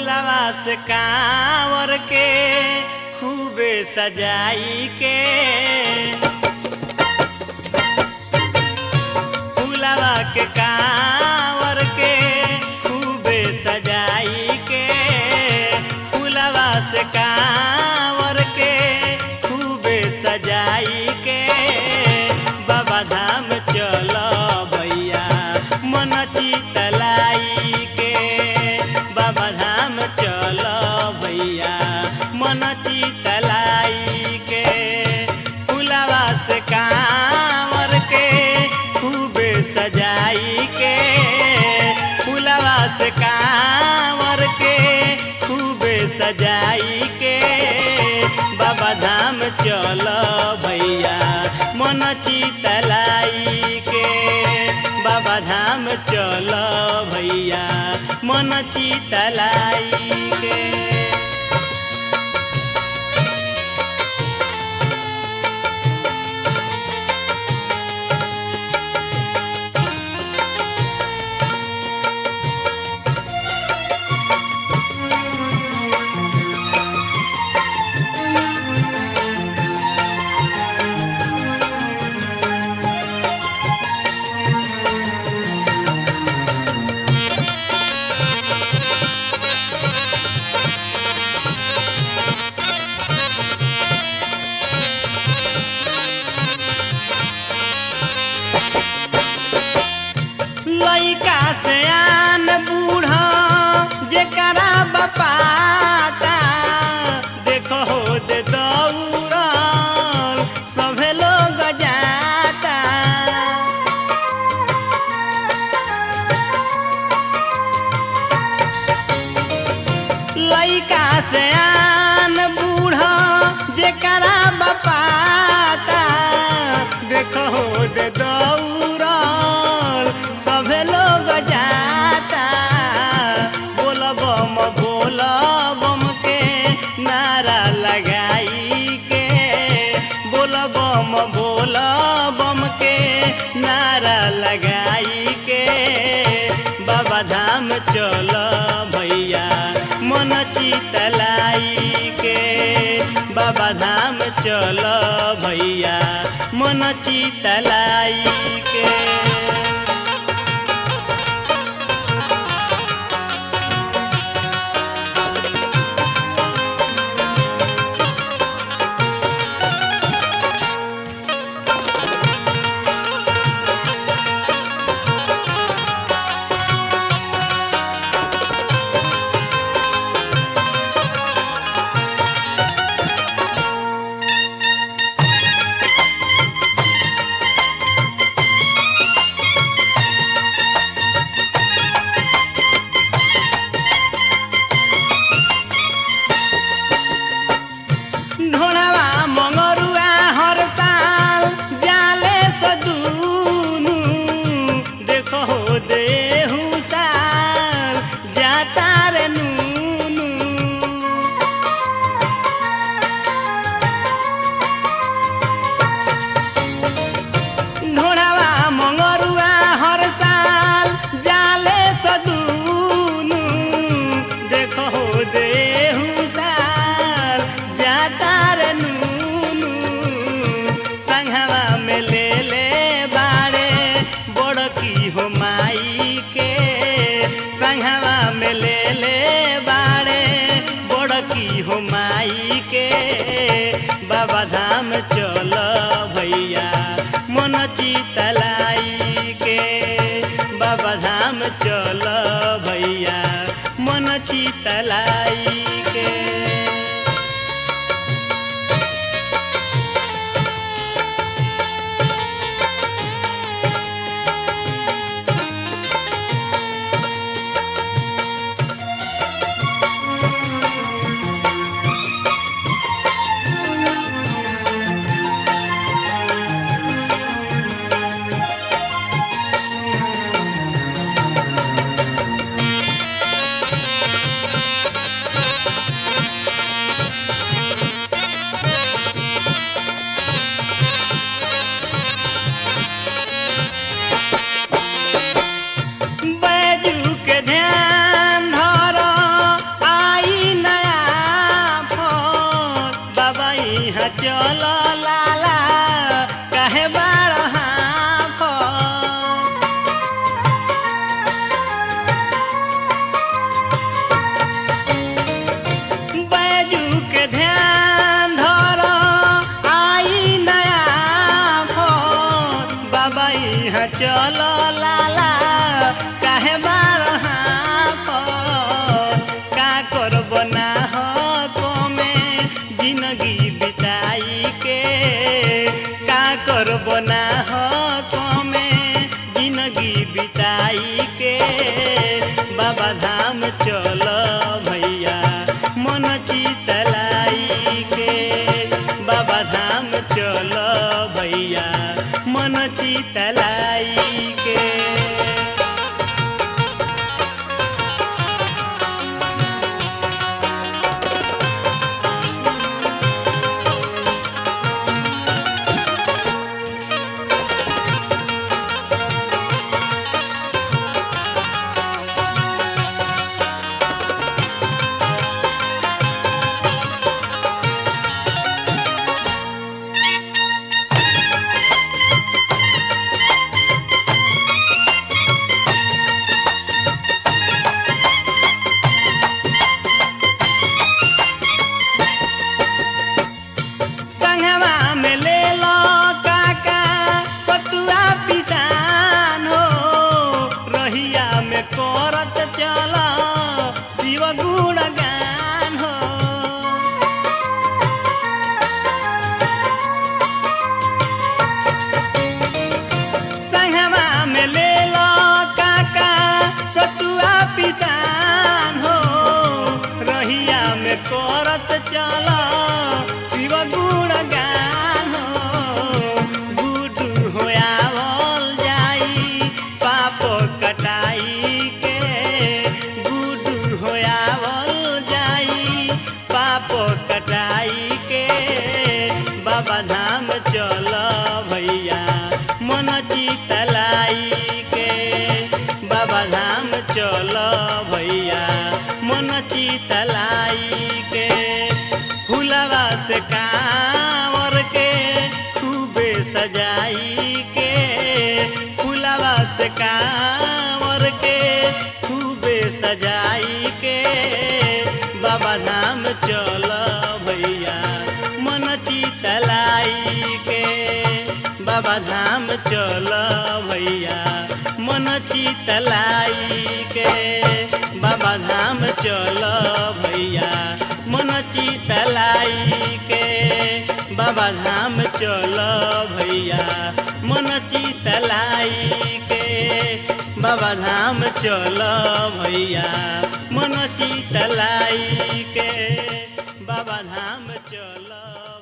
फुलवा से कांवर के खूबे सजाई के फुलवा के कांवर के खूबे सजाई के फुलवा से कांवर के खूबे सजाई के बाबा धाम चल भैया मन चितलाई के बाबा धाम चल भैया मन चितलाई के फुलवा से कांवर के खूबे सजाई के फुलवा से कांवर के खूबे सजाई के बाबा धाम चल भैया मन चितलाई के बाबा धाम चल भैया मन चितलाई के लइका से आन बूढ़ा जेकरा बपाता देखो हो दे दौड़ल सभे लोग जाता लइका से आन बूढ़ा जेकरा बपाता देखो हो दे दौड़ल सभे लोग जाता बोल बम बोल बम के नारा लगाई के बोल बम बोल बम के नारा लगाई के बाबा धाम चल भैया मन चितलाई के बाबा धाम चल भैया मन चितलाई के ढोड़ावा मंगरुआ हर साल जाले सदूनु देखो हो देहु साल जाता रे नूनु ढोड़ावा मंगरुआ हर साल जाले सदूनु देखो हो देहु साल जाता रे नूनु संघवा में ले ले बाड़े बड़की हो माई के संघवा में ले ले बाड़े बड़की हो माई के बाबा धाम चल भैया मन चितलाई के बाबा धाम चल भैया मन चितलाई के करत चल शिव गुण गान गुडू होयावल जाई पाप कटाई के गुडू होयावल जाई पाप कटाई के बाबा धाम चल भैया मन चितलाई के बाबा धाम चल भैया मन चितलाई के फुलवा से कांवर के खूबे सजाई के फुलवा से कांवर के खूबे सजाई के बाबा धाम चल भैया मन चितलाई के बाबा धाम चल भैया मन चितलाई के बाबा धाम चल भैया मन चितलाई के बाबा धाम चल भैया मन चितलाई के बाबा धाम चल भैया मन चितलाई के बाबा धाम चल